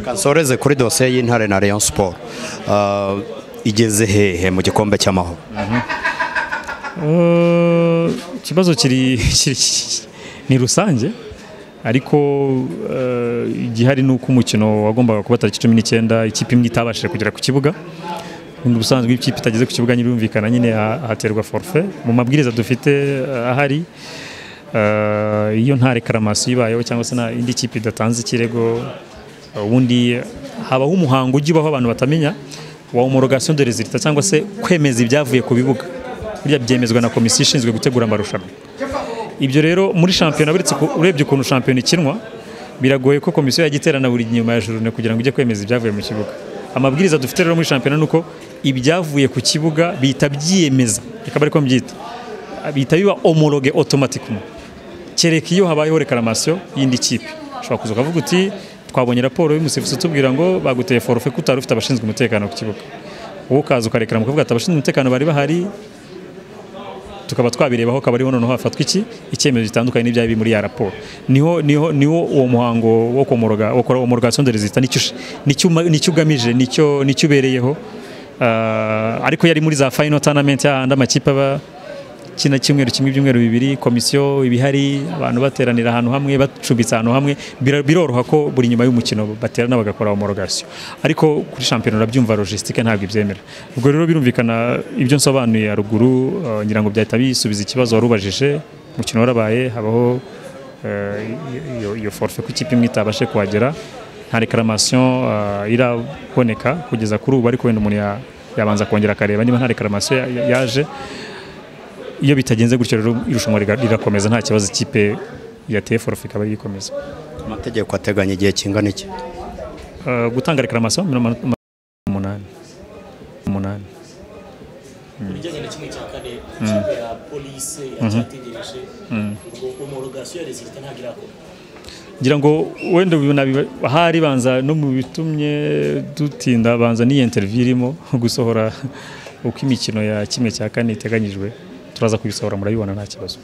kansoreze kuri dosiye y'intare na rayon siporo igeze hehe mu gikombe cy'amahoro Eh, ikibazo kiri kiri- ni rusange ariko eh, igihari ni uko umukino wagombaga kuba tariki cumi n'icyenda ikipe imwe itabashije kugera ku kibuga Ubundi ubusanzwe iyo ikipe itageze ku kibuga nyirumvikana nyine ha- haterwa forfe mu mabwiriza dufite eh, ahari eh, iyo nta rekaramasi ibayeho cyangwa se nta indi kipe idatanze ikirego eh, ubundi habaho umuhango ujya ubaho abantu batamenya wa homorogation de resultat cyangwa se kwemeza ibyavuye ku bibuga burya byemezwa na komisiyo ishinzwe gutegura amarushanwa ibyo rero muri shampiyona uretse ku- urebye ukuntu shampiyona ikinwa biragoye ko komisiyo yajya iterana buri nyuma ya jorune kugira ngo ijye kwemeza ibyavuye mu kibuga amabwiriza dufite rero muri shampiyona ni uko ibyavuye ku kibuga bihita byiyemeza reka bari ko mbyita bihita biba homologue automatiquement kereka iyo habayeho rekaramasiyo y'indi kipe ushobora kuza ukavuga uti twabonye raporo y'umusifuzi utubwira ngo baguteye forufe ko utari ufite abashinzwe umutekano ku kibuga wowe ukaza ukarekera mu kavuga ati abashinzwe umutekano bari bahari tukaba twabirebaho akaba ariho noneho hafatwa iki icyemezo gitandukanye n'ibya biri muri ya raporo niho niho niho uwo muhango wo komoroga wo kora homologation de resultat nicyo ush- nicyo uma- nicyo ugamije nicyo nicyo ubereyeho Ah, ariko yari muri za final tournament y'ahandi amakipe aba kina cyumweru kimwe ibyumweru bibiri komisiyo ibihari abantu bateranira ahantu hamwe bacumbitse ahantu hamwe bira- biroroha ko buri nyuma y'umukino baterana bagakora homologation ariko kuri shampiyona urabyumva logistique ntabwo ibyemera ubwo rero birumvikana ibyo nsobanuye haruguru eh, ngira ngo byahita bisubiza ikibazo wari ubajije umukino warabaye habaho eh, iyo- iyo forfe ku ikipe imwe itabashe kuhagera nta rekaramasiyo iraboneka kugeza kuri ubu ariko wenda umuntu ya- yabanza kongera akareba niba nta rekaramasiyo ya- ya- yaje iyo bitagenze gutyo rero irushanwa riga- rirakomeza nta kibazo ikipe yateye forufe ikaba yikomeza amategeko ateganya igihe kingana iki Eh, gutanga rekaramasiyo mirongo inani na umunani umunani bijyanye na kimwe cya kane ikipe ya polisi yacyategereje ubwo homologation ya resultat ntabwo irakora ngira ngo wenda ubu nabiba- ahari banza no mu bitumye dutinda banza n'iyi interview irimo gusohora uko imikino ya kimwe cya kane iteganyijwe turaza kubisohora murabibona nta kibazo